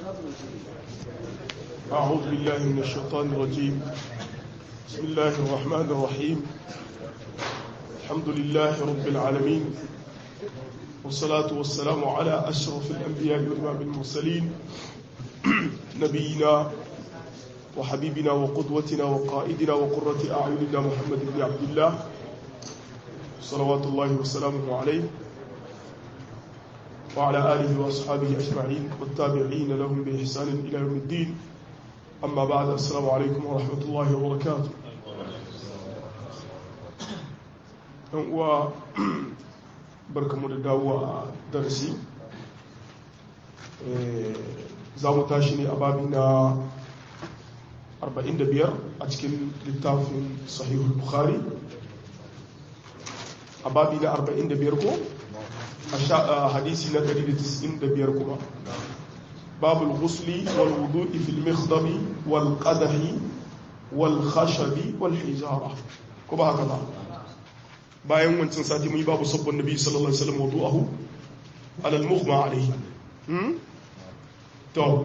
أعوذ بالله من الشيطان الرجيم بسم الله الرحمن الرحيم الحمد لله رب العالمين والصلاة والسلام على أشرف الأنبياء وإمام المرسلين نبينا وحبيبنا وقدوتنا وقائدنا وقرة أعيننا محمد بن عبد الله صلوات الله وسلامه عليه وعلى آله وأصحابه أجمعين والتابعين لهم بإحسان إلى يوم الدين أما بعد السلام عليكم ورحمة الله وبركاته و barkamu da dawo a darasi za mu tashi ne a babi na 45 a cikin littafin sahihul bukhari a babi na 45 ko a hadisi na 195 kuma babu al-ghusli wal wudu'i fil mikhdami wal qadahi wal khashabi wal hijara ko ba haka ba bayan wancan sati mun yi babu sabbin nabi sallallahu alaihi wasallam wudu'ahu ala al-mughma alayhi hmm to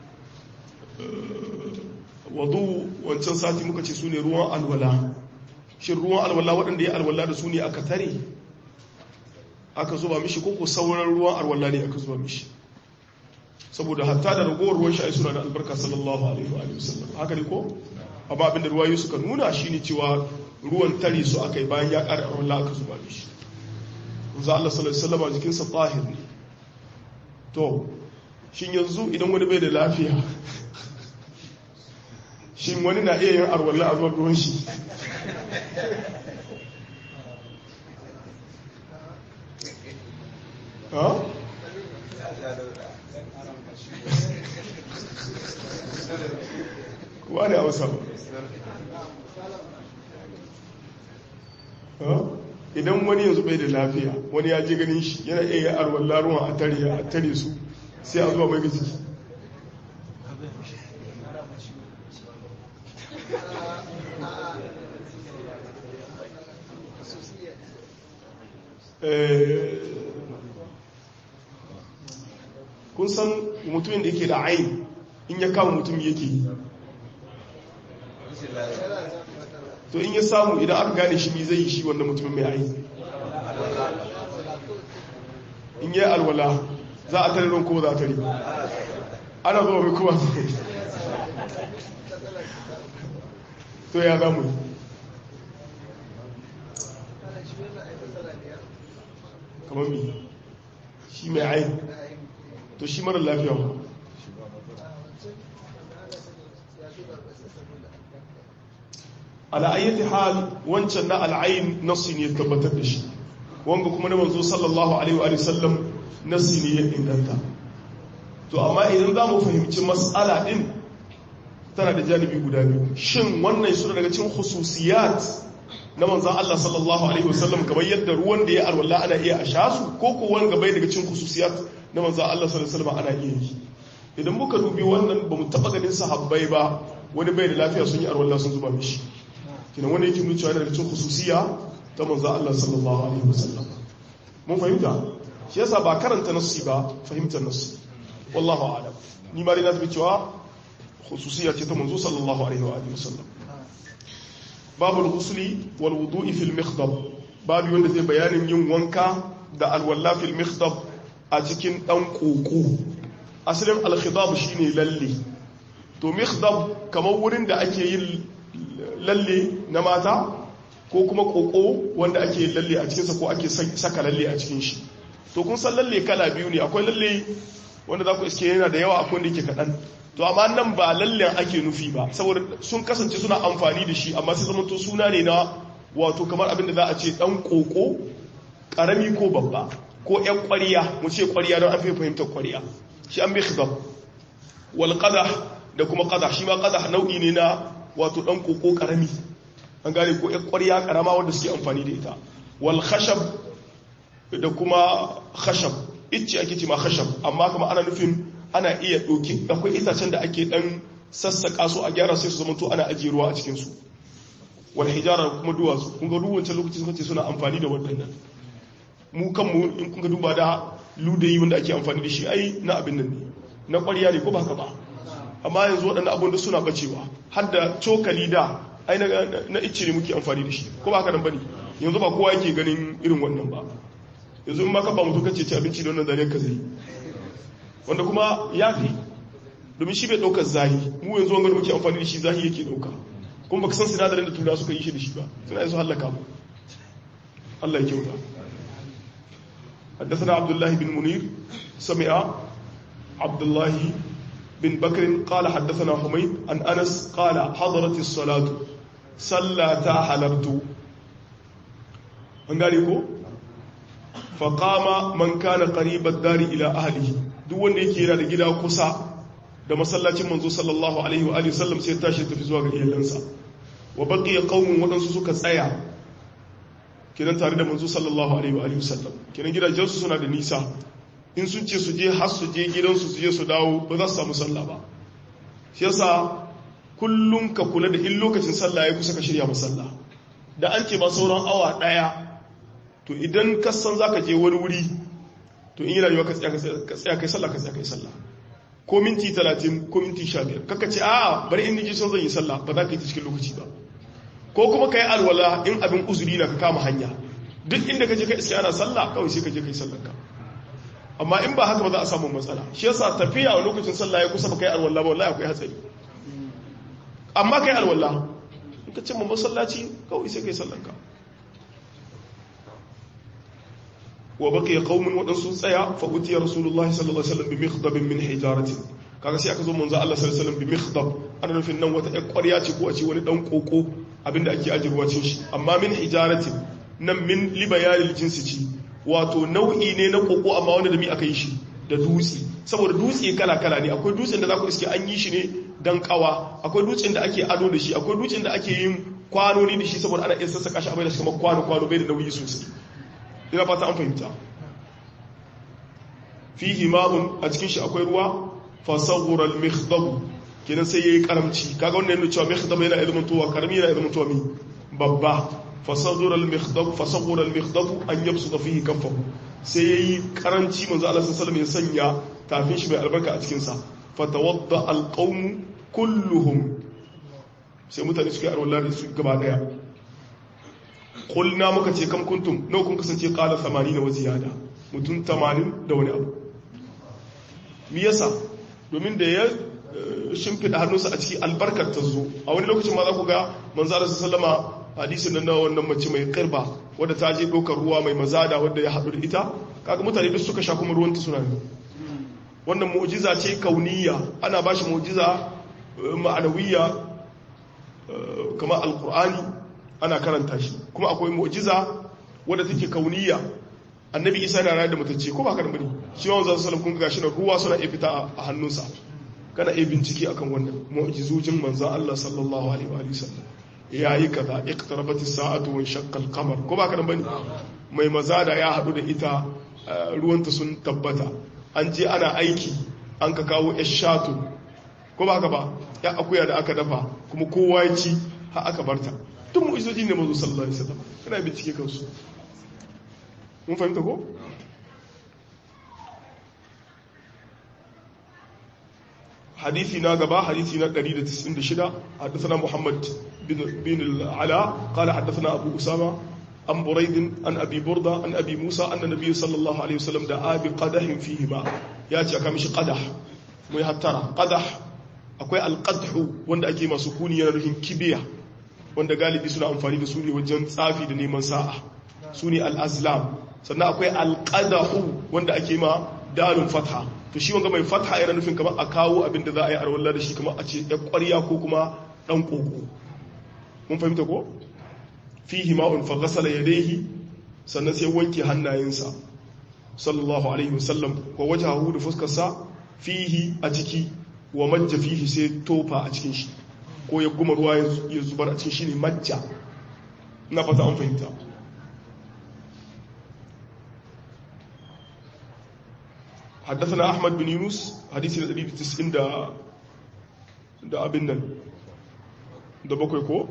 wudu wancan sati muka ce sune ruwan alwala shin ruwan alwala waɗanda ya alwala da su ne aka tare aka zuba mishi ko ko sauran ruwan alwala ne aka zuba mishi saboda hatta da ragowar ruwan shi suna da albarka sallallahu alaihi wa sallam haka ne ko amma abinda ruwayoyi suka nuna shine cewa ruwan tare su aka yi bayan ya ƙara alwala aka zuba mishi za Allah sallallahu alaihi wasallam jikin sa tahir ne to shin yanzu idan wani bai da lafiya shin wani na iya yin arwalla a zuwan ruwan shi kuwa ne a wasa idan wani yanzu bai da lafiya wani ya je ganin shi yana iya yin arwalla ruwan a tare a tare su sai a zuwa mai gaji kun san mutumin da yake da ayin in ya kama mutum yake to in ya samu idan aka gane shi mi zai yi shi wanda mutumin mai ayin in yi alwala za a tare ron ko za a tare ana zuwa mai kuma to ya zamu kamar mi shi mai ayin to shi mara lafiya ba ala'ayyati hal wancan na al'ayin nassi ne tabbatar da shi wanga kuma na manzo sallallahu alaihi wa sallam nassi ne ya inganta to amma idan za mu fahimci mas'ala din tana da janibi guda biyu shin wannan suna daga cikin khususiyat na manzan Allah sallallahu alaihi wa sallam kamar yadda ruwan da ya alwala ana iya a sha su ko ko wanga bai daga cikin khususiyat na manzan Allah sallallahu alaihi wa sallam ana iya yi idan muka dubi wannan ba mu taba ganin sahabbai ba wani bai da lafiya sun yi alwala sun zuba mishi kina wani yake nuna cewa daga cikin khususiya ta manzo Allah sallallahu alaihi wasallam mun fahimta shi yasa ba karanta nassi ba fahimtar nassi wallahu a'lam ni ma dai na cewa khususiya ce ta manzo sallallahu alaihi wa alihi wasallam babul ghusli wal wudu'i fil mikhdab babu wanda zai bayanin yin wanka da alwala fil mikhdab a cikin dan koko asalin al khidab shine lalle to mikhdab kamar wurin da ake yin lalle na mata ko kuma koko wanda ake lalle a cikinsa ko ake saka lalle a cikin shi to kun san lalle kala biyu ne akwai lalle wanda za ku iske yana da yawa akwai wanda yake kaɗan to amma nan ba lallen ake nufi ba saboda sun kasance suna amfani da shi amma sai zama to suna ne na wato kamar abin da za a ce ɗan koko ƙarami ko babba ko ƴan ƙwariya mu ce ƙwariya don an fi fahimtar ƙwariya shi an bi khidab wal qadah da kuma qadah shi ma qadah nau'i ne na wato ɗan koko ƙarami an gane ko ƴan ƙwariya ƙarama wanda suke amfani da ita wal khashab da kuma khashab icce ake ce ma khashab amma kuma ana nufin ana iya ɗauki akwai itacen da ake ɗan sassaƙa su a gyara sai su zama to ana ajiye ruwa a cikinsu wal hijara kuma duwatsu kun ga duwancan lokacin sun ce suna amfani da waɗannan mu kanmu in kun ga duba da ludayi wanda ake amfani da shi ai na abin nan ne na ƙwarya ne ko ba haka ba amma yanzu waɗannan abun da suna bacewa har da cokali da ai na icce ne muke amfani da shi ko ba haka nan bane yanzu ba kowa yake ganin irin wannan ba yanzu in ma ka ba mutum kace ci abinci da wannan zare ka zai wanda kuma ya fi domin shi bai ɗaukar zahi mu yanzu wanga da muke amfani da shi zahi yake ɗauka kuma baka san sinadarin da tura suka yi shi da shi ba suna yanzu hallaka mu Allah ya kyauta حدثنا عبد الله بن منير سمع عبد الله بن بكر قال حدثنا حميد عن أنس قال حضرت الصلاة صلى تا حلبت هنغاريكو فقام من كان قريب الدار إلى أهله دون يكي yana da gida kusa da masallacin manzo sallallahu alaihi wa alihi sallam sai tashi tafi zuwa ga iyalansa wa baqiya qaumun wadansu suka tsaya kiran tare da manzo sallallahu alaihi wa alihi sallam kiran gidajensu suna da nisa in sun ce su je har su je gidansu su je su dawo ba za su samu sallah ba shi yasa kullum ka kula da in lokacin sallah ya kusa ka shirya masalla da an ce ba sauran awa daya to idan ka san zaka je wani wuri to in yi rayuwa ka tsaya kai sallah ka tsaya kai sallah ko minti 30 ko minti 15 kaka ce a'a bari in ji son zan yi sallah ba za ka yi ta cikin lokaci ba ko kuma kai alwala in abin uzuri na ka kama hanya duk inda ka je ka iska ana sallah kawai sai ka je kai sallar ka amma in ba haka ba za a samu matsala shi yasa tafiya a lokacin sallah ya kusa ba kai alwala ba wallahi akwai hatsari amma kai alwala in ka ce mu masallaci kawai sai kai sallar ka wa baqiya qaumun wadansu tsaya fa utiya rasulullahi sallallahu alaihi wasallam bi mikhdabin min hijaratin kaga sai aka zo manzo Allah sallallahu alaihi wasallam bi mikhdab ana nufin nan wata ƴar ƙwarya ce ko a ce wani dan koko abinda ake ajirwa cin shi amma min hijaratin nan min libayalil jinsi ci wato nau'i ne na koko amma wanda da mi aka yi shi da dutse saboda dutse kala kala ne akwai dutsen da za ku iske an yi shi ne dan kawa akwai dutsen da ake ado da shi akwai dutsen da ake yin kwanoni da shi saboda ana iya sassaka shi a bai da shi kamar kwano kwano bai da nauyi sosai ina fata an fahimta fihi ma'un a cikin shi akwai ruwa fasawura al-mikhdab kenan sai yayi karamci kaga wannan yana cewa mikhdab yana ilmin tuwa karami yana ilmin tuwa mi babba fasawura al-mikhdab fasawura al-mikhdab an yabsuta fihi kaffahu sai yayi karanci manzo Allah sallallahu alaihi wasallam ya sanya tafin shi mai albarka a cikin sa fatawadda al-qaum kulluhum sai mutane suka yi arwala da su gaba daya qulna muka ce kam kuntum nawa kun kasance qala 80 wa ziyada mutum 80 da wani abu me yasa domin da ya shimfiɗa hannunsa a ciki albarkar ta zo a wani lokacin ma za ku ga manzara su sallama hadisin nan na wannan mace mai karba wadda ta je ɗaukar ruwa mai mazada wadda ya haɗu da ita kaga mutane duk suka sha kuma ruwanta suna ne wannan mu'jiza ce kauniya ana ba shi mu'jiza ma'anawiyya kamar alkur'ani ana karanta shi kuma akwai mu'jiza wadda take kauniya annabi isa na rayar da matacce ko ba ka da bane shi ma wanzan sallam kun ga shi na ruwa suna iya fita a hannunsa kana iya bincike akan wannan mu'jizujin manzan Allah sallallahu alaihi wa sallam yayi kaza iqtarabat as-sa'atu wa shaqqa al-qamar ko ba ka da bane mai mazada ya hadu da ita ruwanta sun tabbata an je ana aiki an ka kawo shatu ko ba ka ba ya akuya da aka dafa kuma kowa ya ci har aka barta duk mu'jizoji ne manzo sallallahu alaihi wasallam kana bincike kansu mun fahimta ko حديثي ناقبا حديثي ناقري لتسعين دشدا حدثنا محمد بن, بن العلاء قال حدثنا أبو أسامة عن بريد عن أبي بردة عن أبي موسى أن النبي صلى الله عليه وسلم دعا بقدح فيه ماء ياتي أكامش قدح ميهترى قدح akwai alƙadhu wanda ake masu kuni yana nufin kibiya wanda galibi suna amfani da su ne wajen tsafi da neman sa'a su ne al'azlam sannan akwai alƙadahu wanda ake ma dalin fatha to shi wanga mai fatha yana nufin kamar a kawo abin da za a yi arwallah da shi kamar a ce ya ƙwarya ko kuma ɗan ƙoƙo mun fahimta ko fihi ma'un fa ghasala yadayhi sannan sai wanke hannayensa sallallahu alaihi wasallam wa wajahu da fuskarsa fihi a ciki wa majja fihi sai tofa a cikin shi ko ya guma ruwa ya zubar a cikin shi ne majja na fata an fahimta حدثنا أحمد بن يونس حديث الذي في تسعين دا دا أبنن دا بكويكو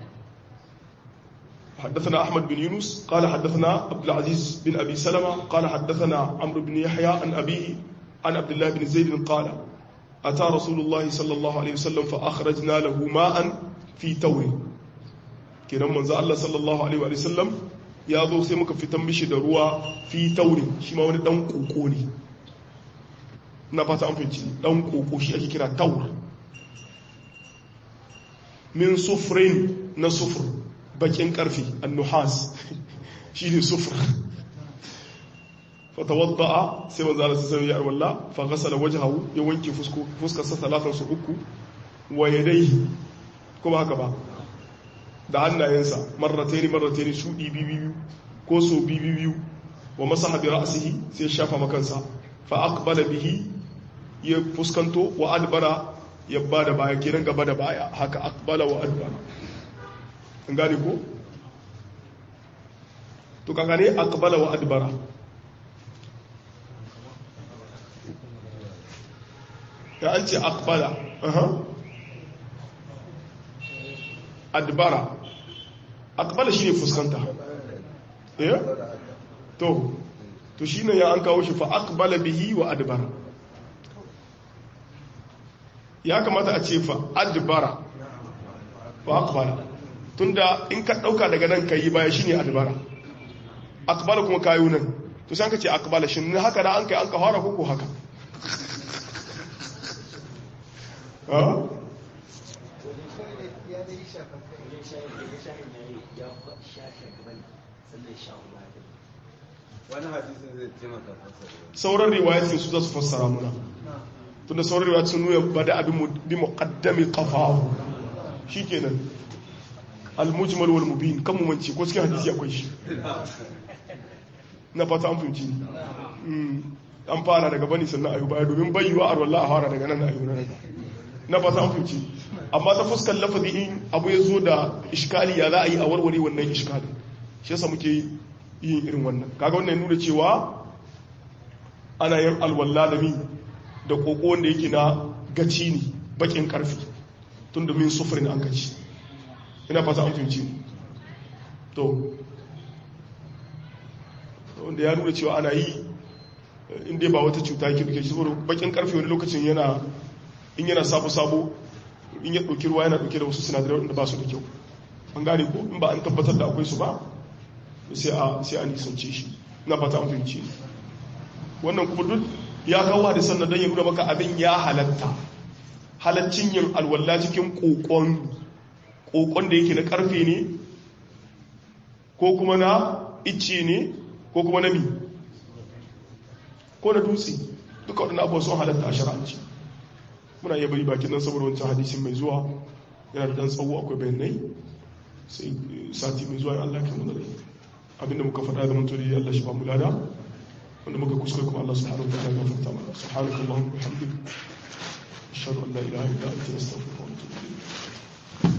حدثنا أحمد بن يونس قال حدثنا عبد العزيز بن أبي سلمة قال حدثنا عمرو بن يحيى عن أبيه عن عبد الله بن زيد قال ata rasulullahi sallallahu alaihi wasallam fa akhrajna lahu ma'an fi tawri kenan manzo Allah sallallahu alaihi wasallam ya zo sai muka fitan mishi da ruwa fi tawri shi ma wani dan koko ne na fata an fahimci dan koko shi ake kira tawr min sufrin na sufur bakin karfi annuhas shi ne sufur fatawadda'a sai manzo Allah sai ya arwalla fa ghasala wajhahu ya wanke fusko fuskar sa talatan su uku wa yadayhi kuma haka ba da hannayensa marrataini marrataini su di bibiyu ko so bibiyu wa masaha bi ra'sihi sai shafa makansa fa aqbala bihi ya fuskanto wa adbara ya bada baya kiran gaba da baya haka aqbala wa adbara an gane ko to kaga ne aqbala wa adbara ya an ce akbala adbara akbala shi ne fuskanta eh to to shi ne ya an kawo shi fa akbala bihi wa adbara ya kamata a ce fa adbara wa akbala tunda in ka dauka daga nan ka yi baya shi ne adbara akbala kuma kayo nan to sai ka ce akbala shi ne haka da an kai an ka fara koko haka sauran riwayatin su za su fassara muna tunda sauran riwayatin sun nuna ba da abin bi muqaddami qafahu shikenan al-mujmal wal mubin kan mu mance ko cikin hadisi akwai shi na fata an fahimci an fara daga bani sannan ayu baya domin bayyuwa a wallah a fara daga nan ayu na daga na fata an fahimci amma ta fuskar lafazi in abu ya zo da iskali ya za a yi a warware wannan iskali shi yasa muke yin irin wannan kaga wannan nuna cewa ana yin alwalla da mi da koko wanda yake na gaci ne bakin karfi tun da min sufurin an gaci ina fata an fahimci to wanda ya nuna cewa ana yi inda ba wata cuta yake duke shi saboda bakin karfe wani lokacin yana in yana sabo-sabo in ya ɗauki ruwa yana ɗauke da wasu sinadarai wanda ba su da kyau an gane ko in ba an tabbatar da akwai su ba sai a nisance shi na fata an fahimci wannan kuma duk ya kawo hadisan na don ya nuna maka abin ya halatta halaccin yin alwala cikin kokon kokon da yake na karfe ne ko kuma na icce ne ko kuma na mi ko na dutse duka waɗanda abuwa sun halatta a shari'anci muna iya bari bakin nan saboda wancan hadisin mai zuwa yana da ɗan tsawo akwai bayanai sai sati mai zuwa Allah kan wani abinda muka faɗa da manturi Allah shi ba mu lada wanda muka kuskure kuma Allah subhanahu wa ta'ala ya gafarta mana subhanakallahumma wa bihamdika ashhadu an la ilaha illa anta astaghfiruka wa atubu